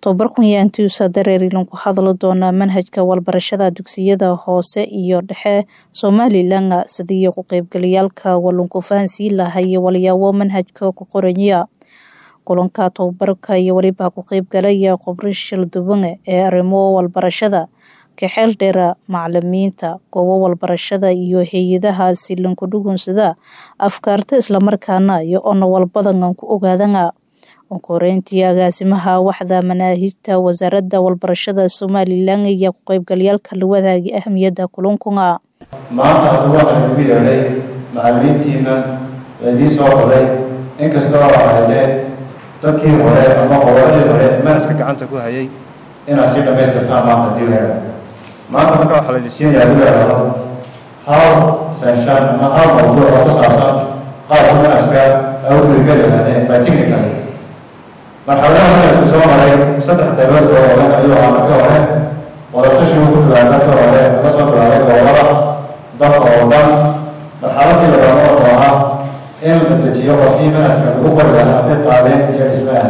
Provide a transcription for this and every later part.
tobabarkan ayaa intiisa dareerilan ku hadli doonaa manhajka walbarashada dugsiyada hoose iyo dhexe somalilan sidii ku qeybgalayaalka walunku fahansiin lahay walyaabo manhajka ku qoranya kulanka tobabarka iyo weliba ku qeybgalaya khubri shilduban ee arrimo walbarashada kaxeel dheera macalimiinta goobo walbarashada iyo hay-adaha silanku dhugunsada afkaarta islamarkaana iyo ona walbadan ku ogaadana koreyntii agaasimaha waxda manaahijta wasaaradda walbarashada somalilan ayaa ku qeybgalayaalka la wadaagay ahamiyadda kulankuna maanta hadda waxaan ugu yeedhay macalimiintiina idiin soo qoray inkastoo ahaydeen dadkii hore ama qoladii hore manhajka gacanta ku hayay inaad sii dhamaystirtaan maanta hadii la yidhahdo maanta marka waxaa la idin siinayaa lagu yidhahdo hal session ama hal mawduuc oo ku saabsan qaabka manhajka au gurigeli lahaadeen by technical marxaladaha manhajku soo maray saddex qaybood oo hore ayuu ahaa marka hore wadatashigu ku bilaabay marka hore laga soo bilaabay gobolada dalka oo dhan marxaladii labaad oo ahaa in la dejiyo qofkii manhajka lagu qori lahaa hadday qaadeen iyo dhismaha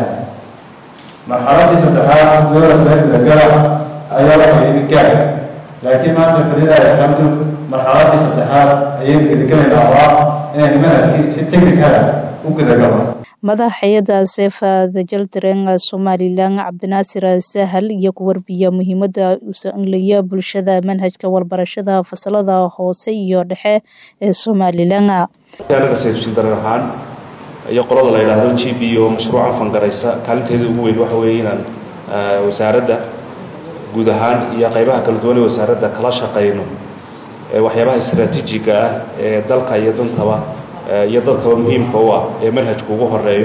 marxaladii saddexaad dowlasbeergudagala ayaa waxay yimid gaar laakiin maanta falilahi alxamdu marxaladii saddexaad ayaynu gudagelaynaa oo ah inaynu manhajkii si technicala u gudagalo madax hay-adda seefa dajaldareen somalilan cabdinaasir sahal iyo ku warbiya muhiimada usanlaya bulshada manhajka walbarashada fasalada hoose iyo dhexe ee somalilan anaga seefjildaran ahaan iyo qolada la yidhaahdo g b oo mashruucan fangaraysa kaalinteeda ugu weyn waxa weeye inaan wasaaradda guud ahaan iyo qaybaha kala duwan ee wasaaradda kala shaqayno waxyaabaha istraatiijiga ah ee dalka iyo dantaba iyo dadkaba muhiimka u ah ee manhajku ugu horeeyo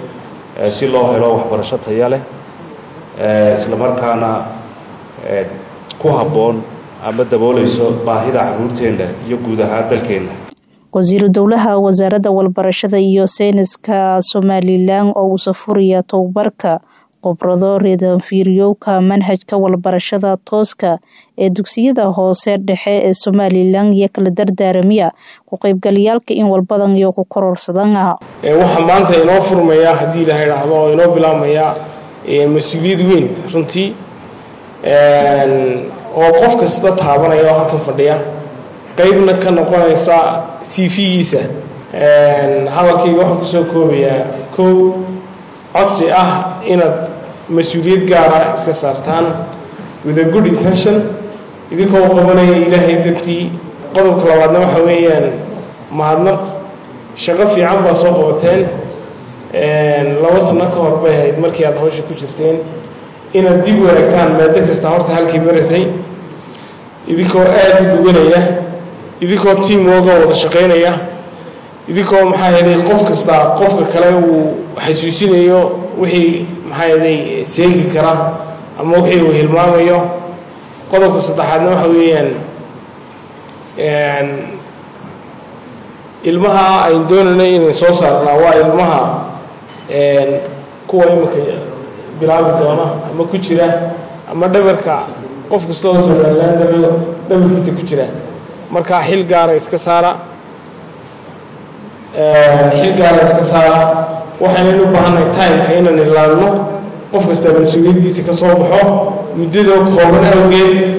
si loo helo waxbarasho taya leh isla markaana ku habboon ama dabooleyso baahida caruurteenna iyo guud ahaan dalkeenna wasiiru dowlaha wasaaradda walbarashada iyo sayniska somalilan oo uu safuraya tobabarka qobrado reedanfiiryowka manhajka walbarashada tooska ee dugsiyada hoose dhexe ee somalilan iyo kala dardaaramiya ku qeybgalayaalka in walbadan iyo ku kororsadana waxaa maanta inoo furmaya haddii la idhaahdo oo inoo bilaabmaya mas-uuliyad weyn runtii oo qof kasta taabanaya oo halkan fadhiya qeybna ka noqonaysa c v-giisa hadalkayga waxaan kusoo koobayaa kow codsi ah inaad mas-uuliyad gaara iska saartaan with a good intention idinkoo qabanaya ilaahay dartii qodobka labaadna waxa weeyaan mahadnaq shaqo fiican baa soo qabateen laba sano ka hor bay ahayd markii aad hawsha ku jirteen inaad dib wanaagtaan maado kasta horta halkii marasay idinkoo aada u dhuganaya idinkoo tiam wooga wada shaqaynaya idinkoo maxaa yeelay qof kasta qofka kale uu xasuusinayo wixii maxaa yeelay seegi kara ama wixii uu hilmaamayo qodobka saddexaadna waxa weeyaan ilmaha ayn doonayna inayn soo saarnaa waa ilmaha kuwa iminka bilaabi doona ama ku jira ama dhabarka qof kasta oo somalilaan darayo dhabarkiisa ku jira markaa xil gaara iska saara xil gaara iska saara waxaynan u baahannahay timeka inaan ilaalino qof kastaa mas-uuliyaddiisa ka soo baxo muddadoo kooban awgeed